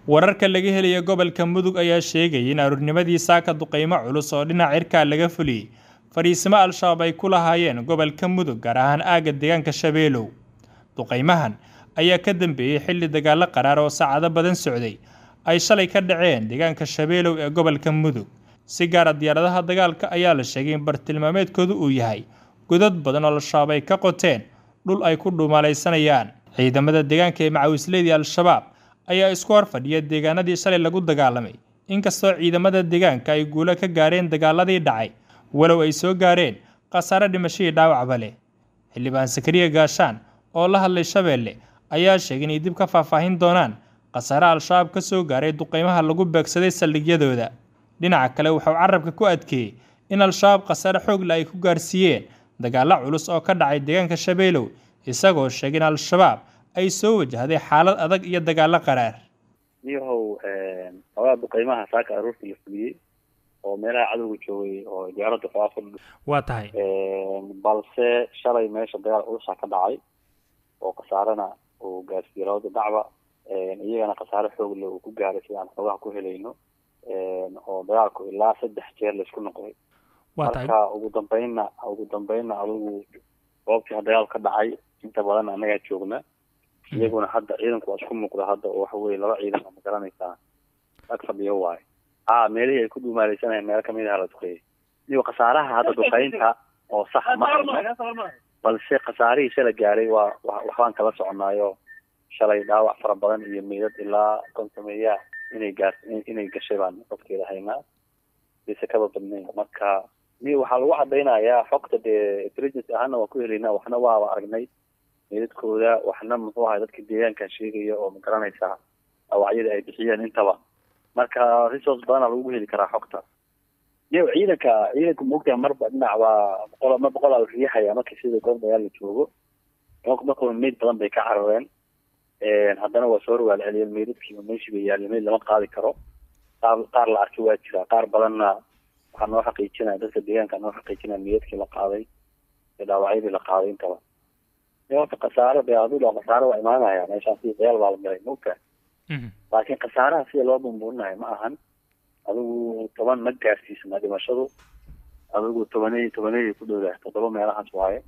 wararka laga helaya gobolka mudug ayaa sheegaya in aroornimadii saaka duqeymo culus oo dhinaca cirkaa laga fuliyey fadhiisimo al-shabaab ay ku lahaayeen gobolka mudug gaar ahaan aagga deegaanka shabeelow duqeymahan ayaa ka dambeeyey xilli dagaalo qaraar oo saacado badan socday ay shalay ka dhaceen deegaanka shabeelow ee gobolka mudug si gaara diyaaradaha dagaalka ayaa la sheegay in bartilmaameedkoodu uu yahay godad badan oo al-shabaab ay ka qoteen dhul ay ku dhuumaalaysanayaan ciidamada deegaanka ee macawisleedii al-shabaab ayaa isku hor fadhiya deegaanadii shalay lagu dagaalamay inkastoo ciidamada deegaanka ay guulo ka gaareen dagaaladii dhacay walow ay soo gaareen khasaare dhimashadii dhaawacba leh xildhibaan sakariya gaashaan oo la hadlay shabeelle ayaa sheegay inay dib ka faahfaahin doonaan khasaare al-shabaab ka soo gaaray duqeymaha lagu beegsaday saldhigyadooda dhinaca kale wuxuu carabka ku adkeeyey in al-shabaab khasaare xoogle ay ku gaarsiiyeen dagaalo culus oo ka dhacay deegaanka shabeelow isagoo sheegay in al-shabaab ay soo wajahday xaalad adag iyo dagaalo qaraar niyahow xogaa duqeymaha saaka aroortii la fuliyey oo meelaha cadowga joogay oo diyaaradda faafur waa tahay balse shalay meesha dagaal culusa ka dhacay oo khasaarena uu gaarsiiyey labada dhacba iyagana khasaare xoogle uu ku gaaray sida aan xoogaha ku helayno oo dagaalku ilaa saddex jeer laisku noqday marka ugu dambeynna ugu dambeynna adigu goobtii dagaal ka dhacay inta badan annagaa joogna iyaguna hadda ciidanku waa isku muuqda hadda oo waxa weye laba ciidan ma garanaysaa ag fadhiyo waayo ha meelihii ay ku dhuumaaleysanayeen meelo kamid aha la duqeeyay iyo khasaaraha hadda duqeynta oo sax ma balse khasaarihii shala gaaray waa waxbaan kala soconaayo shalay dhaawac fara badan iyo meydad ilaa kontameeya inay gaar inay gashay baan xogteeda haynaa bise kaba badnayn marka ni waxaa lagu cadaynayaa xogta dee intelligence ahaana waa ku helaynaa waxna waaba aragnay meydadkooda waxna muxuu ahay dadka deegaankan sheegaya oo ma garanaysaa dhaawacyada ay bixiyeen intaba marka resource badana lagu heli karaa xogta iyo ciidanka ciidanka maogtaha marba dhinac waa boqol mar boqolaa la riixaya markii sida goob dagaal la joogo markaba meyd badan bay ka carareen haddana waa soo rawaal celiyeen meydadkiiba meeshii bay yaalleen meyd lama qaadi karo qaar qaar la arkay waa jira qaar badanna waxaa noo xaqiijinaya dadka deegaanka noo xaqiijinaya meydadkii la qaaday ee dhaawacyadii la qaaday intaba horta khasaare de adula khasaare waa imaanaya meeshaan si dagaal baa la galay maogta laakiin khasaaraha sida loo bumbuurinayo ma ahan adigu toban ma gaarsiisna dhimashadu adigu tobaney tobaney ku dhowdaah toddoba meelahaas waaye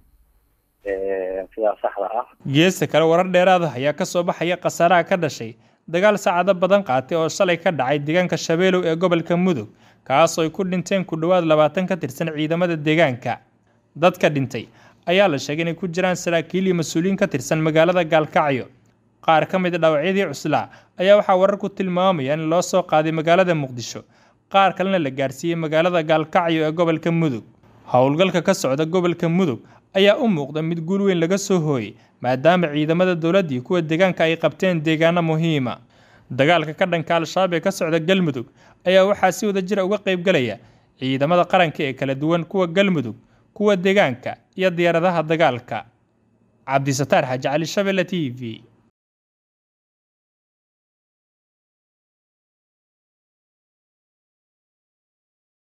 sidaa saxda ah geesta kale warar dheeraada ayaa ka soo baxaya khasaaraha ka dhashay dagaal saacado badan qaatay oo shalay ka dhacay deegaanka shabeelow ee gobolka mudug kaasoo ay ku dhinteen ku dhowaad labaatan ka tirsan ciidamada deegaanka dadka dhintay ayaa la sheegay inay ku jiraan saraakiil iyo mas-uuliyiin ka tirsan magaalada gaalkacyo qaar ka mid a dhaawacyadii cuslaa ayaa waxaa wararku tilmaamaya in loo soo qaaday magaalada muqdisho qaar kalena la gaarsiiyey magaalada gaalkacyo ee gobolka mudug howlgalka ka socda gobolka mudug ayaa u muuqda mid guul weyn laga soo hooyey maadaama ciidamada dowladda iyo kuwa deegaanka ay qabteen deegaano muhiima dagaalka ka dhanka al-shabaab ee ka socda galmudug ayaa waxaa si wada jira uga qaybgalaya ciidamada qaranka ee kala duwan kuwa galmudug kuwa deegaanka iyo diyaaradaha dagaalka cabdisataar xaaji cali shabelle t v